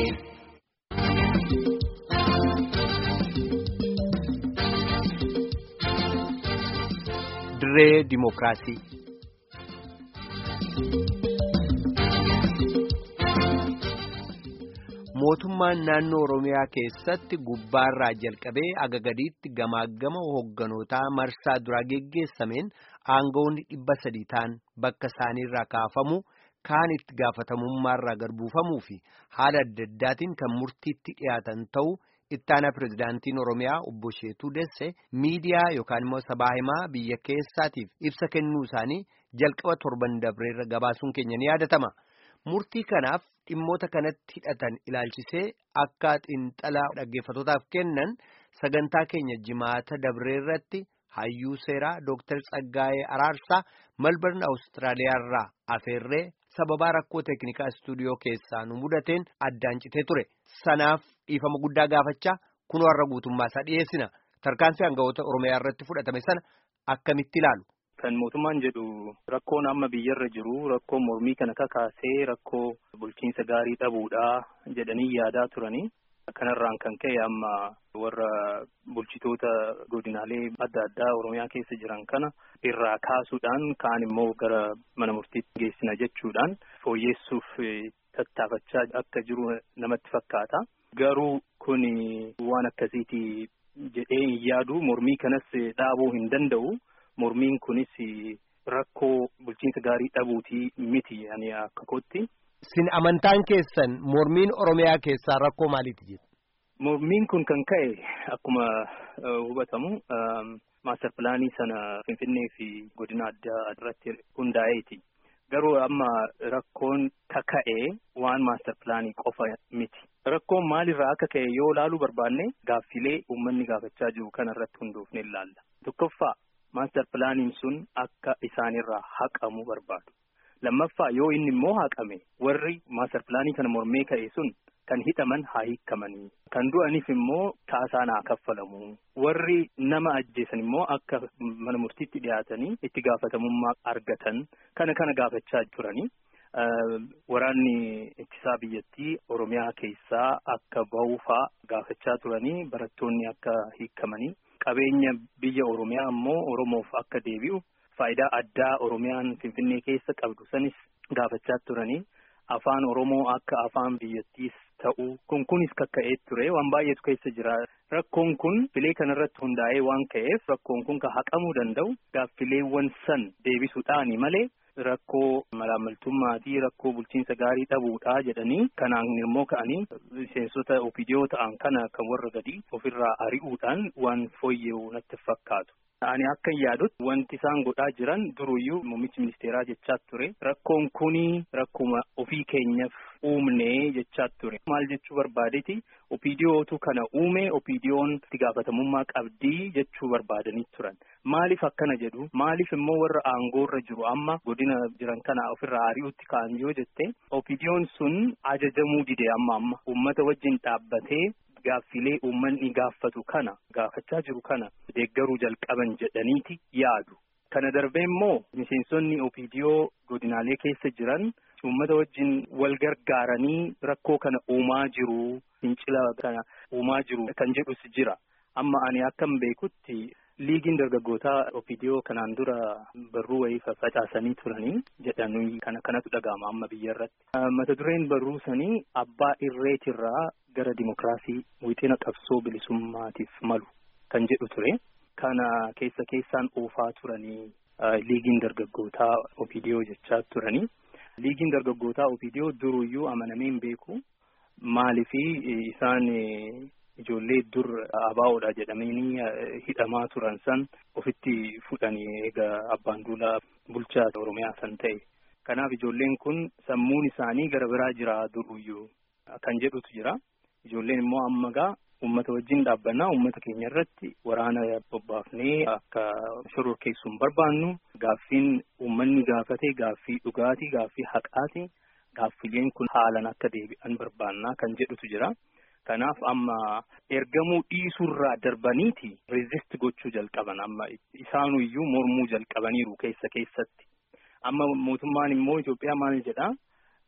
dirree dimookiraasii. mootummaan naannoo oromiyaa keessatti gubbaarraa jalqabee aga gadiitti gamaagama hoogganotaa marsaa duraa geggeessameen aangawoonni dhibba sadii ta'an bakka isaaniirraa kaafamu kaan itti gaafatamummaarraa gadbuufamuu fi haala adda addaatiin kan murtiitti dhiyaatan ta'uu ittaanaa pirezidaantiin oromiyaa obbo Sheetuu Desse miidiyaa yookaan immoo sabaa himaa biyya keessaatiif ibsa kennuu isaanii jalqaba torban dabreerra gabaasuun keenya ni yaadatama. Murtii kanaaf dhimmoota kanatti hidhatan ilaalchisee akka xiinxalaa dhaggeeffatootaaf kennan sagantaa keenya jimaata dabreerratti hayyuu seeraa Dr. Tsaggaayee Araarsaa Malbarn Awustiraaliyaarraa afeerree sababaa rakkoo teeknikaa istuudiyoo keessaa nu mudateen addaan citee ture. Sanaaf dhiifama guddaa gaafachaa kunoo har'a guutummaa isaa dhiyeessina. Tarkaanfii aangawoota Oromiyaa irratti fudhatame sana akkamitti ilaalu? Kan mootummaan jedhu rakkoon amma biyyarra jiru rakkoo mormii kana kakaasee rakkoo bulchiinsa gaarii dhabuudhaa jedhanii yaadaa turanii kanarraan kan ka'e amma warra bulchitoota godinaalee adda addaa Oromiyaa keessa jiran kana irraa kaasuudhaan kaan immoo gara mana murtiitti geessina jechuudhaan fooyyeessuuf tattaafachaa akka jiru namatti fakkaata. Garuu kun waan akkasiiti jedhee hin yaadu mormii kanas dhaabuu hin danda'u. Mormiin kunis rakkoo bulchiinsa gaarii dhabuutii miti ani akka kootti. Sin amantaan keessan mormiin Oromiyaa keessaa rakkoo maaliiti jedhu? Mormiin kun kan ka'e akkuma hubatamu maaster pilaanii sana Finfinnee fi godina addaa irratti hundaa'eeti. Garuu amma rakkoon kaka'e waan maaster pilaanii qofa miti. Rakkoon maalirraa akka ka'e yoo ilaaluu barbaanne gaaffilee uummanni gaafachaa jiru kana irratti hundoofne ilaalla. Tokkoffaa. Maaster pilaaniin sun akka isaanirraa haqamu barbaadu. Lammaffaa yoo inni immoo haqame warri maaster pilaanii kana mormee ka'e sun kan hidhaman haa hiikamanii. Kan du'aniif immoo kaasaan haa kaffalamu. Warri nama ajjeesan immoo akka mana murtiitti dhiyaatanii itti gaafatamummaa argatan kana kana gaafachaa turanii. Waraanni ittisaa biyyattii Oromiyaa keessaa akka bahufaa gaafachaa turanii barattoonni akka hiikamanii. Qabeenya biyya Oromiyaa ammoo Oromoof akka deebi'u faayidaa addaa Oromiyaan Finfinnee keessa qabdu sanis gaafachaa turanii afaan Oromoo akka afaan biyyattiis ta'u kun kunis kakka'ee ture waan baay'eetu keessa jira. Rakkoon kun filee kanarratti hundaa'ee waan ka'eef rakkoon kun kan haqamuu danda'u gaaffileewwan san deebisuudhaani malee rakkoo malaamaltummaa fi rakkoo bulchiinsa gaarii dhabuudhaa jedhanii kanaan immoo ka'anii miseensota opidiyoo ta'an kana kan warra gadi ofirraa ari'uudhaan waan fooyya'u natti fakkaatu. Ani akka yaadutti wanti isaan godhaa jiran duruyyuu muummichi ministeeraa jechaa ture rakkoon kuni rakkuma ofii keenyaaf uumnee jechaa ture. Maal jechuu barbaadeeti opidiyootu kana uume opidiyoon itti gaafatamummaa qabdii jechuu barbaadanii turan. Maaliif akkana jedhu maaliif immoo warra aangoorra jiru amma godina jiran kana ofirraa ari'utti ka'an yoo jette opidiyoon sun ajajamuu dide amma amma uummata wajjin dhaabbatee. Gaaffilee uummanni gaafatu kana gaafachaa jiru kana deeggaruu jalqaban jedhaniiti yaadu. Kana darbee immoo miseensonni opidiyoo godinaalee keessa jiran uummata wajjin wal gargaaranii rakkoo kana uumaa jiru fincila kana uumaa jiru kan jedhus jira. Amma ani akkam beekutti liigiin dargaggootaa opidiyoo kanaan dura barruu wayii facaasanii turanii jedhanii kana kanatu dhaga'ama amma biyya irratti. Mata dureen barruu sanii abbaa irreetirraa gara dimokiraasii wixina qabsoo bilisummaatiif malu kan jedhu ture. Kana keessa keessaan oofaa turanii liigiin dargaggootaa opidiyoo jechaa turanii. Liigiin dargaggootaa opidiyoo duruyyuu amanamee hin beeku. Maalifi isaan ijoollee dur abaa'oodha jedhamanii hidhamaa turan san ofitti fudhanii egaa abbaan duulaa bulchaa Oromiyaa san ta'e. Kanaaf ijoolleen kun sammuun isaanii gara biraa jira duruyyuu kan jedhutu jira. Ijoolleen immoo amma gaa uummata wajjin dhaabbannaa uummata keenya irratti waraana bobbaafnee akka shororkeessuun barbaannu gaaffiin uummanni gaafate gaaffii dhugaatii gaaffii haqaati gaaffileen kun haalan akka deebi'an barbaannaa kan jedhutu jira. Kanaaf amma ergamuu dhiisuurraa darbaniiti rezist gochuu jalqaban amma isaanuyyuu mormuu jalqabaniiru keessa keessatti. Amma mootummaan immoo Itoophiyaa maal jedhaa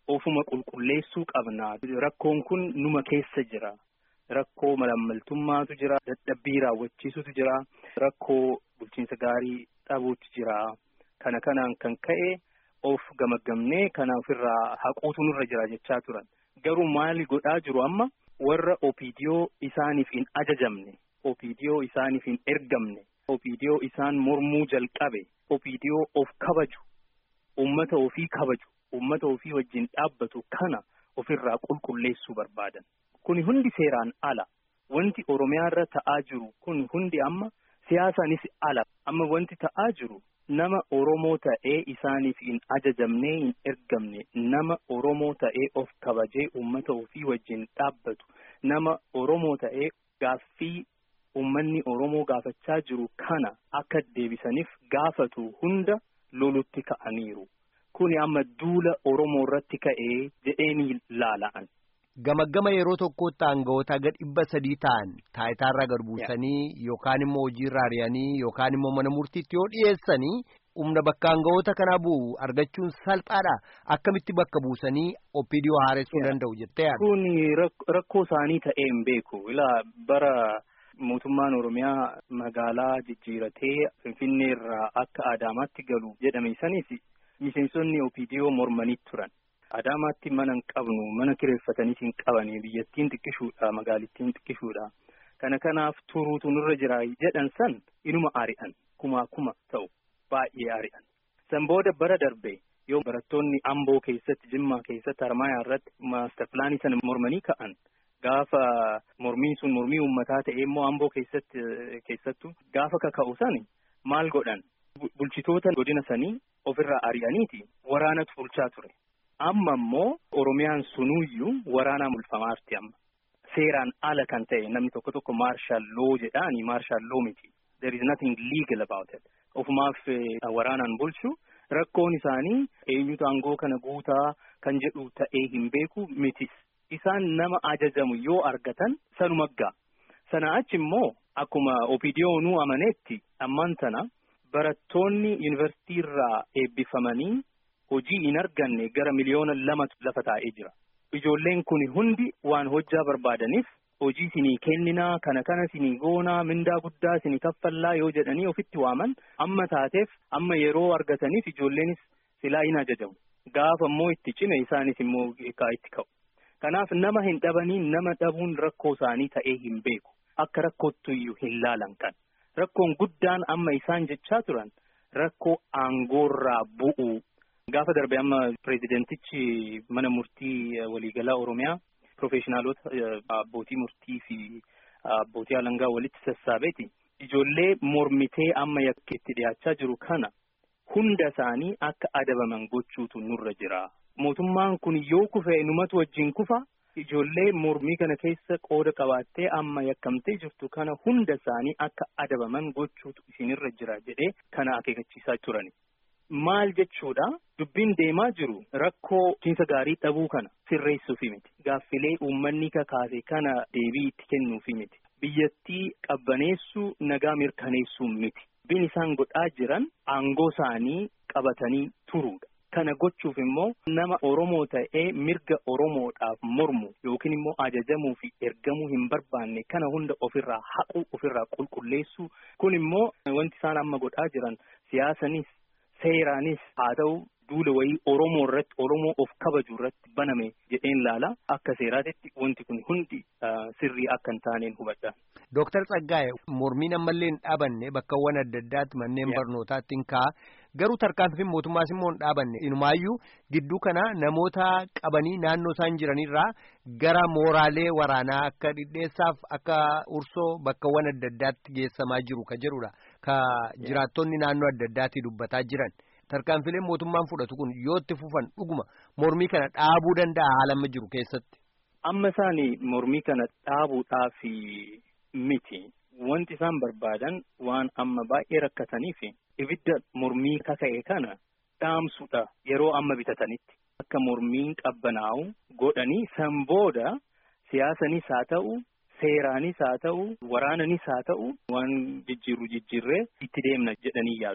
ofuma qulqulleessuu qabna rakkoon kun numa keessa jira rakkoo malammaltummaatu jira dadhabbii raawwachiisutu jira rakkoo bulchiinsa gaarii dhabuutu jira kana kanaan kan ka'e of gamagamnee kana ofirraa haquutu nurra jira jechaa turan garuu maali godhaa jiru amma warra opidiyoo isaaniif hin ajajamne opidiyoo isaaniif hin ergamne opidiyoo isaan mormuu jalqabe opidiyoo of kabaju ummata ofii kabaju ummata ofii wajjin dhaabbatu kana ofirraa qulqulleessuu barbaadan kuni hundi seeraan ala wanti oromiyaarra ta'aa jiru kun hundi amma siyaasaanis ala amma wanti ta'aa jiru nama oromoo ta'ee isaaniif hin ajajamne hin ergamne nama oromoo ta'ee of kabajee ummata ofii wajjin dhaabbatu nama oromoo ta'ee gaaffii ummanni oromoo gaafachaa jiru kana akka deebisaniif gaafatu hunda lolutti ka'aniiru kuni amma duula oromoo irratti ka'ee jedheeni laala'an. Gamaggama yeroo tokkotti aangawoota gad dhibba sadii ta'an taayitaarraa gad buusanii yookaan immoo hojiirraa ari'anii yookaan immoo mana murtiitti yoo dhiyeessanii humna bakka aangawoota kanaa bu'u argachuun salphaadha akkamitti bakka buusanii opiidiyoo haaressuu danda'u jettee yaadda. Kun rakkoo isaanii ta'ee hin beeku ilaa bara mootummaan oromiyaa magaalaa jijjiiratee finfinneerraa akka adaamaatti galu jedhame saniif miseensonni opiidiyoo mormanii turan. Adaamaatti mana hin qabnu mana kireeffataniis hin qabani biyyattiin xiqqishuudha magaalittiin xiqqishuudha kana kanaaf turuutu nurra jira jedhan san inuma ari'an kumaa kuma ta'u baay'ee ari'an san booda bara darbe yoo barattoonni amboo keessatti jimmaa keessatti harmaayaa irratti maastar pilaanii sana mormanii ka'an gaafa mormiin sun mormii uummataa ta'e immoo amboo keessatti keessattu gaafa kaka'u sani maal godhan bulchitoota godina sanii ofirraa ari'aniiti waraanatu bulchaa ture. amma immoo oromiyaan sunuyyuu waraanaa mulfamaarti amma seeraan ala kan ta'e namni tokko tokko maarshaal loo jedhaani maarshaal loo miti there is nothing legal about it ofumaaf waraanaan bulchu rakkoon isaanii eenyutu aangoo kana guutaa kan jedhu ta'ee hin beeku mitis isaan nama ajajamu yoo argatan sanuma gaa sana achi immoo akkuma opidiyoonuu amaneetti ammaan tana barattoonni yuunivarsiitii irraa eebbifamanii hojii hin arganne gara miliyoona lamatu lafa taa'ee jira. Ijoolleen kun hundi waan hojjaa barbaadaniif hojii sinii kenninaa kana kana sinii goonaa mindaa guddaa sinii kaffallaa yoo jedhanii ofitti waaman amma taateef amma yeroo argataniif ijoolleenis silaa hin ajajamu. Gaafa immoo itti cime isaanis immoo itti ka'u. Kanaaf nama hin dhabanii nama dhabuun rakkoo isaanii ta'ee hin beeku. Akka rakkootti iyyuu hin laalan kan. Rakkoon guddaan amma isaan jechaa turan rakkoo aangoorraa bu'uu. Gaafa darbe amma pireezidentichi mana murtii waliigalaa Oromiyaa piroofeeshinaalota abbootii murtii fi abbootii alangaa walitti sassaabeeti. Ijoollee mormitee amma yakka itti dhiyaachaa jiru kana hunda isaanii akka adabaman gochuutu nurra jira. Mootummaan kun yoo kufe numatu wajjin kufa ijoollee mormii kana keessa qooda qabaattee amma yakkamtee jirtu kana hunda isaanii akka adabaman gochuutu isinirra jira jedhee kana akeekachiisaa turani. Maal jechuudha dubbiin deemaa jiru rakkoo bulchiinsa gaarii dhabuu kana sirreessuufi miti gaaffilee uummanni kakaase kana deebii itti kennuufi miti biyyattii qabbaneessuu nagaa mirkaneessuu miti dubbiin isaan godhaa jiran aangoo isaanii qabatanii turuudha. Kana gochuuf immoo nama Oromoo ta'ee mirga Oromoodhaaf mormu yookiin immoo ajajamuu fi ergamuu hin barbaanne kana hunda ofirraa haquu ofirraa qulqulleessuu kun immoo wanti isaan amma godhaa jiran siyaasanis. Seeraanis haa ta'u duula wayii Oromoo irratti Oromoo of kabaju irratti baname jedheen laala akka seeraatitti wanti kun hundi sirrii akka hin taaneen hubadha. Dooktar Tsaggaa'e mormiin ammallee hin dhaabanne bakkawwan adda addaatti manneen barnootaatti hin ka'a garuu tarkaanfiin mootummaas immoo hin dhaabanne inumaayyuu gidduu kana namoota qabanii naannoo isaan jiranirraa gara mooraalee waraanaa akka dhidheessaaf akka ursoo bakkawwan adda addaatti geessamaa jiru ka jedhudha. Ka jiraattonni naannoo adda addaatti dubbataa jiran tarkaanfileen mootummaan fudhatu kun yoo itti fufan dhuguma mormii kana dhaabuu danda'a haala amma jiru keessatti. Amma isaanii mormii kana dhaabuudhaaf miti wanti isaan barbaadan waan amma baay'ee rakkataniif ibidda mormii kaka'e kana dhaamsuudha yeroo amma bitatanitti akka mormiin qabbanaa'u godhanii san booda siyaasanis haa ta'u. Seeraanis haa ta'u waraananis haa ta'u waan jijjiirru jijjiirree itti deemna jedhanii yaadu.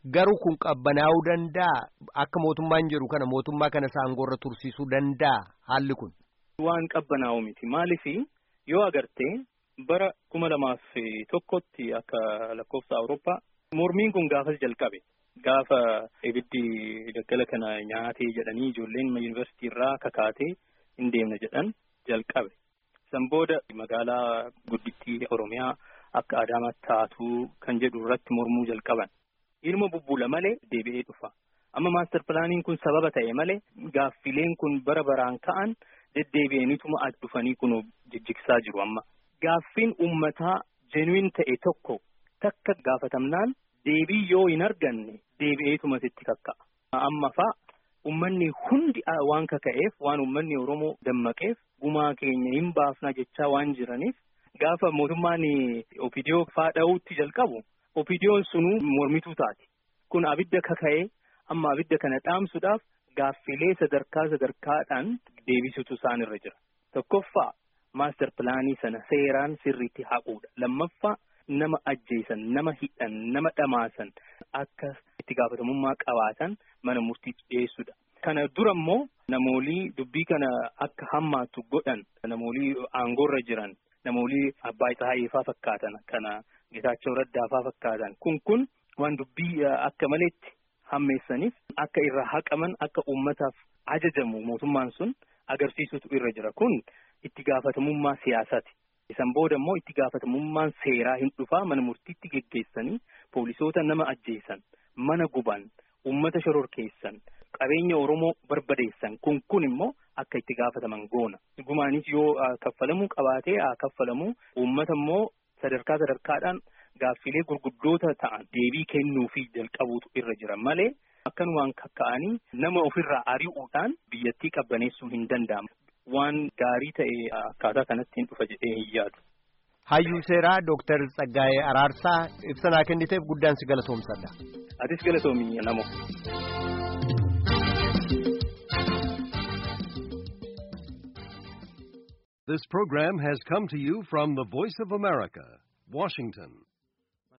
Garuu kun qabbanaa'uu danda'a akka mootummaan jedhu kana mootummaa kana aangorra tursiisuu danda'a haalli kun. Waan qabbanaa'u miti maaliif yoo agarte bara kuma lamaaf tokkotti akka lakkoofsa Awurooppaa mormiin kun gaafas jalqabe gaafa ibiddi daggala kana nyaatee jedhanii ijoolleen yuunivarsiitii irraa kakaatee hin deemna jedhan jalqabe. San booda magaalaa guddittii Oromiyaa akka Adaamaatti taatu kan jedhu irratti mormuu jalqaban. Ilma bubbula malee deebi'ee dhufa. Amma maastar pilaaniin kun sababa ta'e malee gaaffileen kun bara baraan ka'an deddeebi'aniituma addufanii kun jijjigsaa jiru amma. Gaaffiin uummataa jenuin ta'e tokko takka gaafatamnaan deebii yoo hin arganne deebi'eetuma sitti kakka'a. Amma fa'a uummanni hundi waan kaka'eef waan uummanni Oromoo dammaqeef gumaa keenya hin baafna jechaa waan jiraniif gaafa mootummaan opidiyoo faadha'uutti jalqabu opidiyoon sunuu mormituu taati. Kun abidda kaka'ee amma abidda kana dhaamsuudhaaf gaaffilee sadarkaa sadarkaadhaan deebisutu isaan irra jira. Tokkoffaa maastar pilaanii sana seeraan sirriitti haquudha. Lammaffaa nama ajjeesan, nama hidhan, nama dhamaasan akka itti gaafatamummaa qabaatan mana murtiitti dhiyeessuudha. Kana dura immoo namoolii dubbii kana akka hammaatu godhan namoolii aangoorra jiran namoolii abbaa Ixaayifaa fakkaatan kana Getaachoo Raddaafaa fakkaatan kun kun waan dubbii akka maleetti hammeessaniif akka irra haqaman akka uummataaf ajajamu mootummaan sun agarsiisutu irra jira kun itti gaafatamummaa siyaasaati. Isan booda immoo itti gaafatamummaan seeraa hin dhufaa mana murtiitti geggeessanii poolisoota nama ajjeesan mana guban uummata shororkeessan qabeenya Oromoo barbadeessan kun kun immoo akka itti gaafataman goona. Gumaanis yoo kaffalamuu qabaatee haa kaffalamuu uummata immoo sadarkaa sadarkaadhaan gaaffilee gurguddoota ta'an deebii kennuufi jalqabuutu irra jira malee akkanumaan kakka'anii nama ofirraa ari'uudhaan biyyattii qabbaneessuu hin danda'amu. Waan gaarii ta'e akkaataa kanatti hin dhufa jedhee hin yaadu. Hayyuu seeraa Dooktar Tsaggaayee Araarsaa ibsa kenniteef guddaan si galatoomsadha. Atis galatoomii namo. This program has come to you from the Voice of America, Washington.